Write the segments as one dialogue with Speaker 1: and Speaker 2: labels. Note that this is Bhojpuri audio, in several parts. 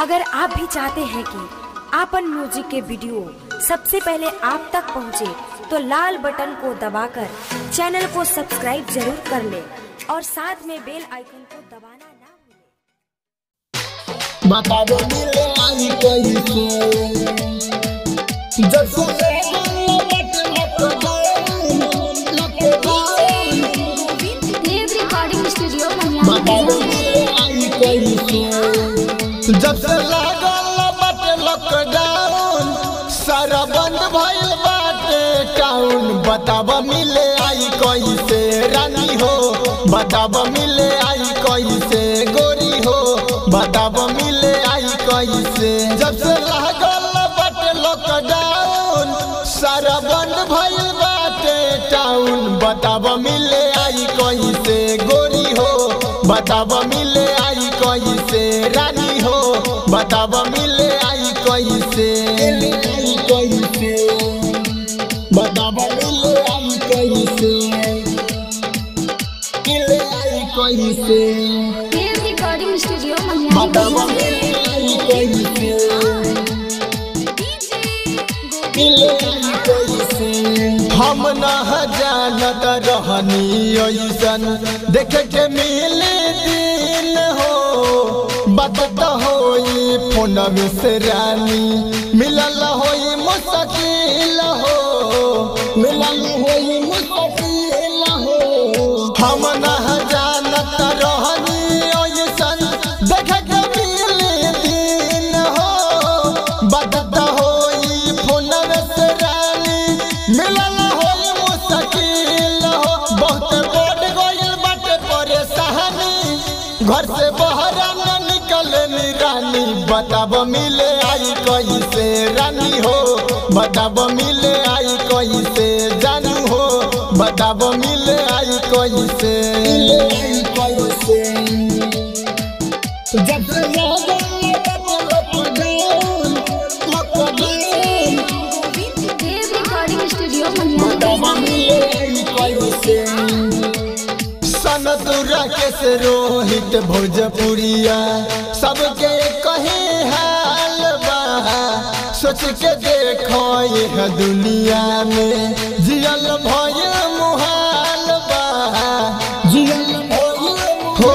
Speaker 1: अगर आप भी चाहते हैं कि आपन म्यूजिक के वीडियो सबसे पहले आप तक पहुंचे, तो लाल बटन को दबाकर चैनल को सब्सक्राइब जरूर कर ले और साथ में बेल आइकन को दबाना ना भूलें।
Speaker 2: माता दो मिले आई कोई से जब से लट लट लट
Speaker 3: देव रिकॉर्डिंग स्टूडियो
Speaker 2: माता दो
Speaker 3: मनिया
Speaker 2: मिले आई कोई से जब से लागल बट लॉकडाउन सारा बंद भइल बाटे टाउन बताब मिले आई कोई से रानी हो बताब मिले आई कोई से गोरी हो बताब मिले आई कोई से जब से लागल बट लॉकडाउन सारा बंद भइल बाटे टाउन बताब मिले आई कोई से गोरी हो बताब मिले आई कोई से रानी हो बताब मिले आई कोई से आई कोई से बताब मिले आई कोई से मिले आई कोई से
Speaker 3: देव रिकॉर्डिंग स्टूडियो
Speaker 2: बताब
Speaker 3: मनिया
Speaker 2: मिले आई कोई से मिले आई कोई से हम न जानत रहनी ऐसन देखे के मिले दिन हो बात तो होई फोन से रानी मिलल होई मुश्किल हो मिलल होई मुश्किल हो हम न जानत रहनी ऐसन देखे के मिले दिन हो बात तो होई फोन से रानी मिलल होई मुश्किल हो बहुत बढ़ गइल बाटे परेशानी घर से बाहर न निकले नी रानी बताब मिले आई कैसे रानी हो बताब मिले आई कैसे जानू हो बताब मिले आई कैसे कैसे जब से याद आए तब lockdown lockdown
Speaker 3: Dev recording studio मनिया
Speaker 2: सनतुरा के से रोहित भोजपुरिया सबके कहे हाल बा सोच के देखो यह दुनिया में जियल भय मुहाल बा जियल भय हो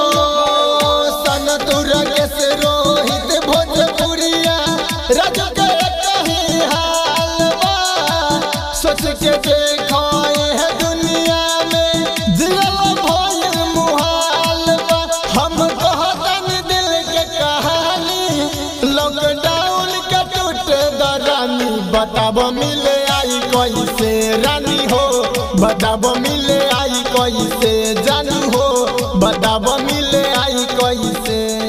Speaker 2: सनतुरा के से रोहित भोजपुरिया रज के कहे हाल बा सोच के देखो यह दुनिया में जियल भयल मुहाल बा हम कहतन दिल के कहानी लॉकडाउन के टूटे दरानी बताब मिले आई कैसे रानी हो बताब मिले आई कैसे जानू हो बताब मिले आई कैसे